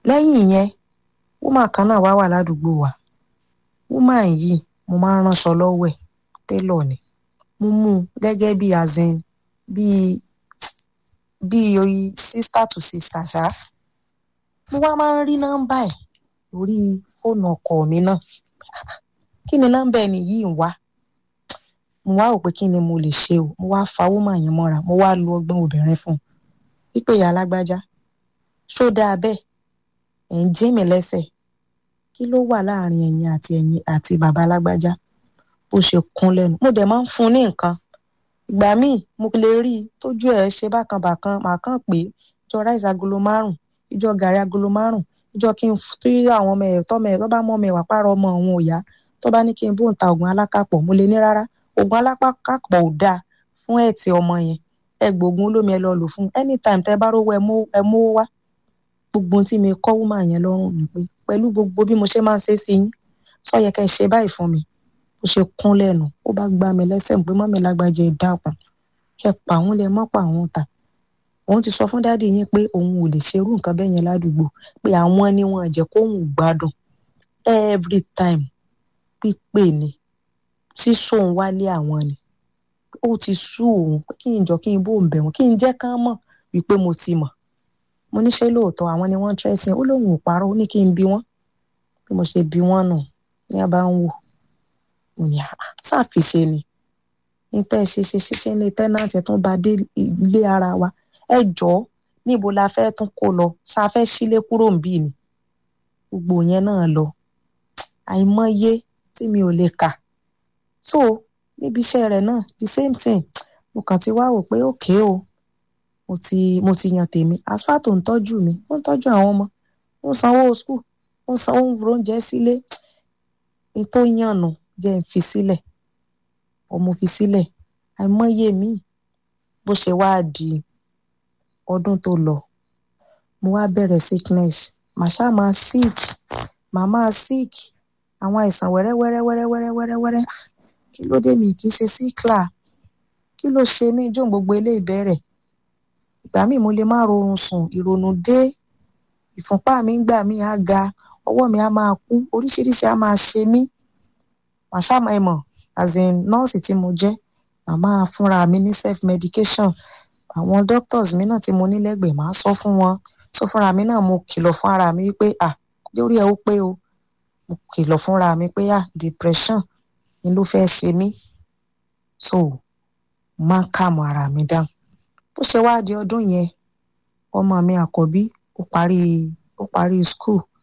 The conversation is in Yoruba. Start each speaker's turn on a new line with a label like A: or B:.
A: lẹ́yìn yẹn woman kan náà wá wà ládùúgbò wa woman yìí mo máa ń ránṣọ lọ́wọ́ ẹ̀ télọ̀ ni mo mú un gẹ́gẹ́ bí azin bíi bíi oyi sister to sister ṣá mo wá máa ń rí nọ́mbà ẹ̀ lórí fóònù ọkọ mi náà kí ni nọ́mbà ẹni yìí ń wá mo wá rò pé kí ni mo lè ṣe o mo wá fa woman yẹn mọ́ra mo wá lu ọgbọ́n obìnrin fún un wípé ìyá alágbájá ṣó dáa bẹ́ẹ̀ ẹ̀ ń jí mi lẹ́sẹ̀ kí ló wà láàrin ẹ̀yin àti ẹ̀yin àti bàbá alágbájá bó ṣe kún lẹ́nu mo dẹ̀ máa ń fún un ní nǹkan ìgbà míì mo lè rí i tójú ẹ̀ ṣe bákan bàkan màá kàn pé ìjọ ráìsì agolo márùn ìjọ gàrí agolo márùn ìjọ kí n tó àwọn ọmọ ẹ̀ tọ́mọ ẹ̀ tó bá mọ́ ọmọ ẹ̀ wà pààrọ̀ ọmọ òun ò yá tó bá ní kí n bóun ta oògùn alákàpọ̀ mo lè ní rárá oògùn alákàpọ̀ ò dáa fún ẹ̀tì ọmọ yẹn ẹ gbóògùn olómi ẹ lọ lò fún anytime tẹ bá rówó ẹ mówó wá gbogbo ohun tí mi kọ́ woman yẹn lọ́rùn ni pé pẹ̀lú gbogbo bí mo ṣe máa ń ṣe sí yín sọ yẹ kẹ́ ẹ ṣe báyìí fún mi ó ṣe kún lẹ́nu ó bá gbá mi lẹ́sẹ̀ pé mọ́mi lágbájá ẹ dákun ẹ pa àwọn lẹ mọ́ pa àwọn ta òun ti sọ fún dáàdi yín pé òun ò lè ṣerú nǹkan bẹ́ẹ̀ yẹn ládùúgbò pé àwọn ni wọn jẹ́ kóun gbádùn every time pípé ni sísòun wálé àwọn ni ó ti sú òun pé kí n jọ kí n bóun bẹ̀ wọ́n kí n jẹ́ kán mọ̀ wípé mo ti mọ̀ mo ní ṣe lóòótọ́ àwọn ni wọ́n ń tẹ́sìn ó lóun ò parọ́ ó ní kí n bi wọ́n bí mo ṣe bi wọ́n nù ní a bá ń wò mo ní ṣàfiṣe ni ní tẹ́ ẹ ṣe ṣe ṣiṣẹ́ ní tẹ́nàtì ẹ̀ tún bá dé ilé ara wa ẹ jọ̀ọ́ níbo la fẹ́ tún kó lọ ṣá fẹ́ sílé kúrò níbí ni gbogbo yẹn náà lọ àìmọye tí mi ò lè kà so níbi iṣẹ́ rẹ̀ náà the same thing mo kàn ti wá wò pé òkè o mo ti mo ti yan tèmi asfalt ò ń tọ́jú mi ó ń tọ́jú àwọn ọmọ ó ń sanwó school ó ń sanwó oúnjẹ sílé ní tó yànnà jẹ́ ń fi sílẹ̀ ọmọ fi sílẹ̀ àìmọye mi bó ṣe wá di ọdún tó lọ mo wá bẹ̀rẹ̀ sickness màá ṣáà máa sick màá máa sick àwọn àìsàn wẹ́rẹ́wẹ́rẹ́wẹ́rẹ́wẹ́rẹ́wẹ́rẹ́ kí ló dé mi kì í ṣe síkìlà kí ló ṣe mí jó gbogbo ilé ìbẹ̀rẹ̀ ìgbà míì mo lè má rorun sùn ìrònú dé ìfúnpá mi ń gbà mí á ga ọwọ́ mi á máa kú oríṣiríṣi á máa ṣe mí màá ṣáà ẹ mọ̀ as in nọ́ọ̀sì tí mo jẹ́ màmá fúnra mi ní self medication àwọn doctors mi náà tí mo ní lẹ́gbẹ̀ẹ́ màá sọ fún wọn sọ fúnra mi náà mo kìlọ̀ fún ara mi wípé à lórí ẹ ó pé o mo kìlọ̀ fúnra mi pé à depression ni ló fẹ́ ṣe mí so máa kàmù ara mi dáhùn bó ṣe wá di ọdún yẹn ọmọ mi àkọ́bí ó parí ó parí school